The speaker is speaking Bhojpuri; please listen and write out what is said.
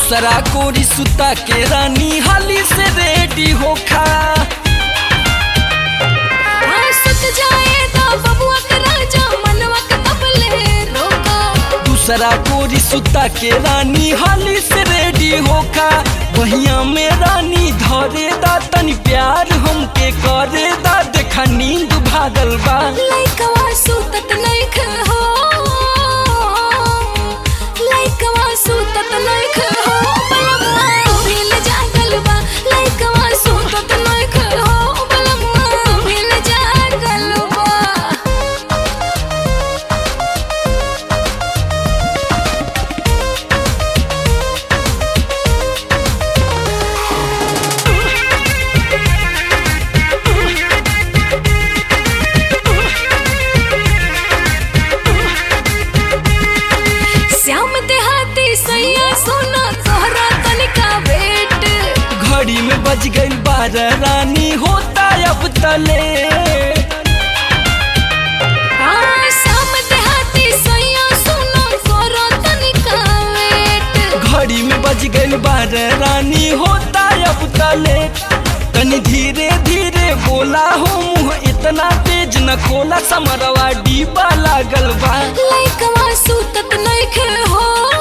दूसरा कोरी सुता के रानी हाली से रेडी होखा हाँ, सुत जाए तो बबुआ के राजा मनवा के कबले रोका दूसरा कोरी सुता के रानी हाली से रेडी होखा बहिया में रानी धरे दा तनी प्यार हमके करे दा देखा नींद भागल बा लइकवा सुतत नइख हो लइकवा सुतत नइख हो बलमुआ भील जागल बा लइकवा सुतत नइख हो बलमुआ भील जागल बा श्याम देहाती सैया सोना तोहरा तनिका वेट घड़ी में बज गई बारह रानी होता अब तले हाँ श्याम देहाती सैया सोना तोहरा तनिका वेट घड़ी में बज गई बारह रानी होता अब तले तनी धीरे धीरे बोला हो मुँह इतना तेज न खोला समरवा डीबा लागल बा लइकवा सुतत नइखे हो